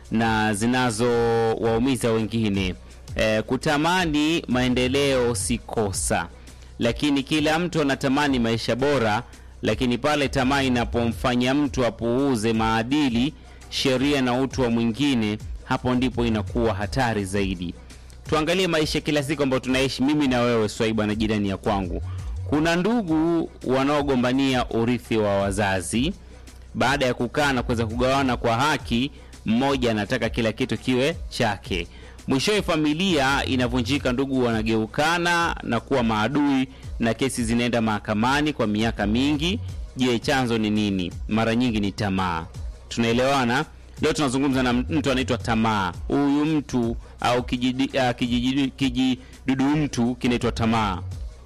na zinazowaumiza wengine. E, kutamani maendeleo si kosa, lakini kila mtu anatamani maisha bora, lakini pale tamaa inapomfanya mtu apuuze maadili, sheria na utu wa mwingine, hapo ndipo inakuwa hatari zaidi. Tuangalie maisha kila siku ambayo tunaishi mimi na wewe Swaiba na jirani ya kwangu. Kuna ndugu wanaogombania urithi wa wazazi. Baada ya kukaa na kuweza kugawana kwa haki, mmoja anataka kila kitu kiwe chake. Mwishowe familia inavunjika, ndugu wanageukana na kuwa maadui, na kesi zinaenda mahakamani kwa miaka mingi. Je, chanzo ni nini? Mara nyingi ni tamaa. Tunaelewana? Leo tunazungumza na mtu anaitwa tamaa. Huyu mtu au kijidi- ah, kijiji- kijidudu mtu kinaitwa tamaa.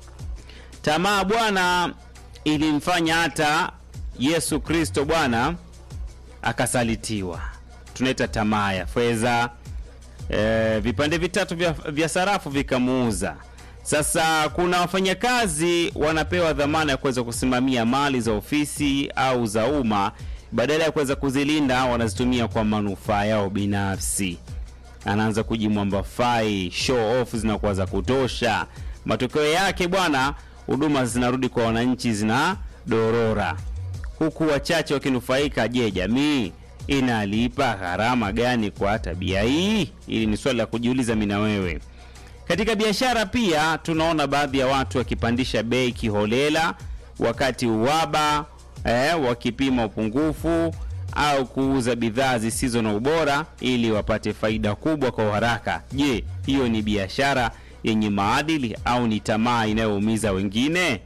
Tamaa bwana, ilimfanya hata Yesu Kristo bwana akasalitiwa. Tunaita tamaa ya fedha. E, vipande vitatu vya, vya sarafu vikamuuza. Sasa kuna wafanyakazi wanapewa dhamana ya kuweza kusimamia mali za ofisi au za umma, badala ya kuweza kuzilinda wanazitumia kwa manufaa yao binafsi. Anaanza kujimwamba fai, show off zinakuwa za kutosha. Matokeo yake bwana, huduma zinarudi kwa wananchi zina dorora, huku wachache wakinufaika. Je, jamii inalipa gharama gani kwa tabia hii? Hili ni swali la kujiuliza mimi na wewe. Katika biashara pia tunaona baadhi ya watu wakipandisha bei kiholela, wakati uwaba eh, wakipima upungufu au kuuza bidhaa zisizo na ubora ili wapate faida kubwa kwa haraka. Je, hiyo ni biashara yenye maadili au ni tamaa inayoumiza wengine?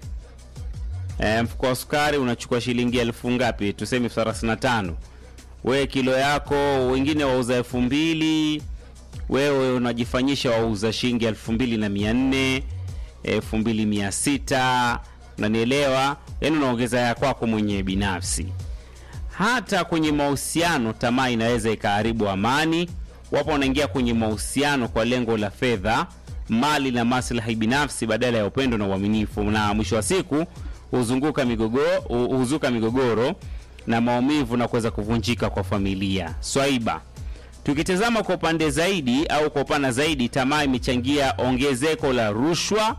E, mfuko wa sukari unachukua shilingi elfu ngapi? Tuseme elfu thelathini na tano. Wewe kilo yako, wengine wauza elfu mbili wewe unajifanyisha wauza shilingi elfu mbili na mia nne elfu mbili mia sita unanielewa? Yaani unaongeza ya kwako mwenyewe binafsi. Hata kwenye mahusiano tamaa inaweza ikaharibu amani. Wapo wanaingia kwenye mahusiano kwa lengo la fedha, mali na maslahi binafsi badala ya upendo na uaminifu, na mwisho wa siku huzunguka migogoro, huzuka migogoro na maumivu na kuweza kuvunjika kwa familia. Swaiba, tukitazama kwa upande zaidi au kwa upana zaidi, tamaa imechangia ongezeko la rushwa,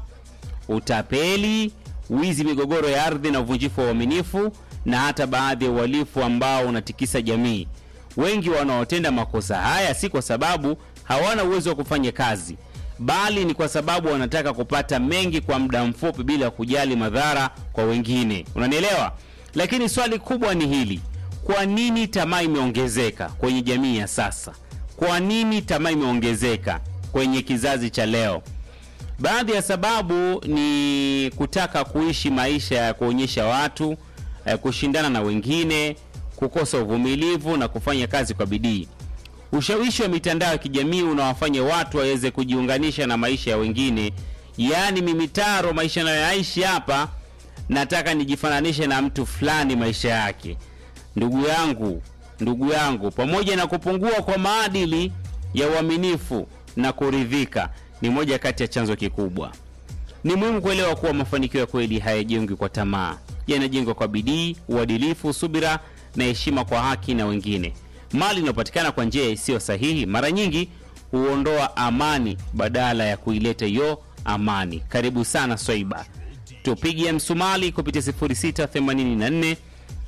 utapeli, wizi, migogoro ya ardhi na uvunjifu wa uaminifu na hata baadhi ya uhalifu ambao unatikisa jamii. Wengi wanaotenda makosa haya si kwa sababu hawana uwezo wa kufanya kazi, bali ni kwa sababu wanataka kupata mengi kwa muda mfupi bila kujali madhara kwa wengine. Unanielewa? Lakini swali kubwa ni hili: kwa nini tamaa imeongezeka kwenye jamii ya sasa? Kwa nini tamaa imeongezeka kwenye kizazi cha leo? Baadhi ya sababu ni kutaka kuishi maisha ya kuonyesha watu eh, kushindana na wengine, kukosa uvumilivu na kufanya kazi kwa bidii. Ushawishi wa mitandao ya kijamii unawafanya watu waweze kujiunganisha na maisha ya wengine, yaani mimi Taro, maisha nayoyaishi hapa, nataka nijifananishe na mtu fulani maisha yake. Ndugu yangu, ndugu yangu, pamoja na kupungua kwa maadili ya uaminifu na kuridhika, ni moja kati ya chanzo kikubwa. Ni muhimu kuelewa kuwa mafanikio ya kweli hayajengwi kwa tamaa, yanajengwa kwa bidii, uadilifu, subira na heshima kwa haki na wengine. Mali inayopatikana kwa njia isiyo sahihi mara nyingi huondoa amani badala ya kuileta hiyo amani. Karibu sana Swaiba, tupige msumali kupitia 0684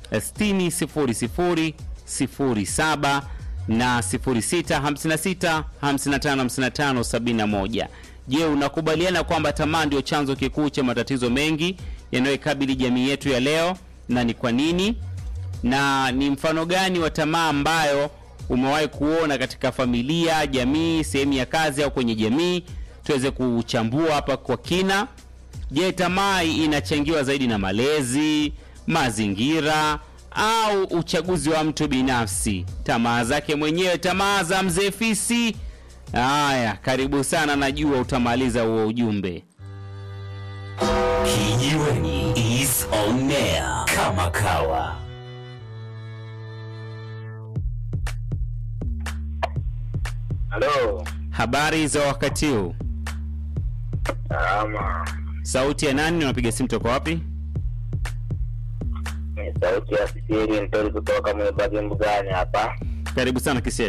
6000 07 na 0656 5555 71. Je, unakubaliana kwamba tamaa ndio chanzo kikuu cha matatizo mengi yanayoikabili jamii yetu ya leo, na ni kwa nini? Na ni mfano gani wa tamaa ambayo umewahi kuona katika familia, jamii, sehemu ya kazi au kwenye jamii? Tuweze kuchambua hapa kwa kina. Je, tamaa inachangiwa zaidi na malezi, mazingira au uchaguzi wa mtu binafsi, tamaa zake mwenyewe, tamaa za mzee Fisi? Haya, karibu sana, najua utamaliza huo ujumbe. Kijiweni is on air kama kawa. Halo, Habari za wakati huu, salama. sauti ya nani? Unapiga simu toka wapi? Ni sauti ya siri mtori kutoka Mwebagi Mbugani hapa. Karibu sana Kisia.